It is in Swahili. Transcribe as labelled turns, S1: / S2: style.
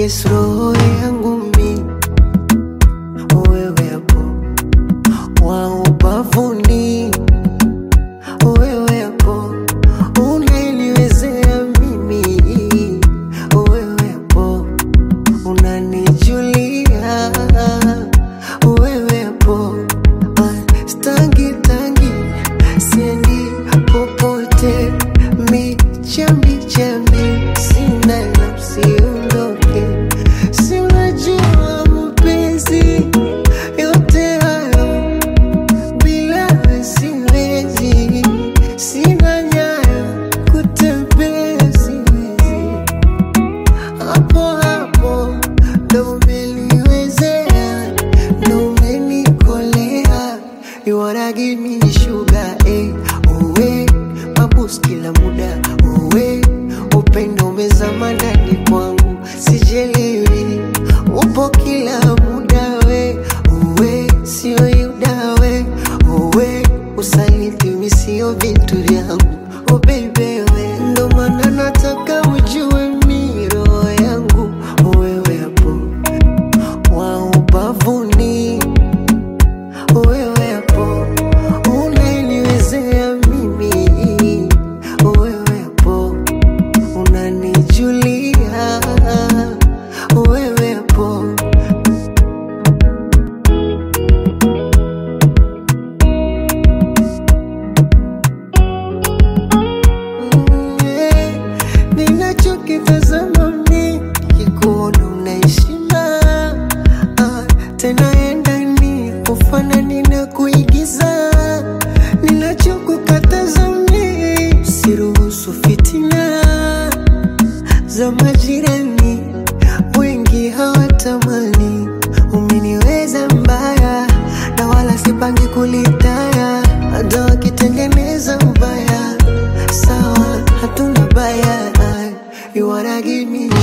S1: yes, roho yangu mi wewe hapo wa ubavuni, wewe hapo unaniwezea mimi, wewe hapo unanijulia, wewe hapo ah, stangi tangi siendi popote, mi chambi chambi sina nafsi ondoke, si unajua mapenzi yote hayo bila wewe siwezi, sina nyayo kutembea siwezi, hapo hapo ndo umeniwezea, ndo umenikolea, you wanna give me sugar eh, uwe mabus kila muda uwe upendo umezama ndani kwangu, sijelewi upo kila muda we uwe sio yuda we uwe usaliti mi sio vitu vyangu oh baby we ndo maana nataka ujue mi roho yangu wewe hapo wa ubavuni wewe hapo unaniwezea mimi wewe hapo unanijulia wewe hapo Mm, yeah. ninachokitazama mi kikuona unaishima ah, tena endani kufanani na kuigiza ninachokukataza mi siruhusu fitina za majirani wengi hawatamani umeniweza mbaya na wala sipangi kulitaya hata wakitengeneza ubaya sawa hatuna baya you wanna give me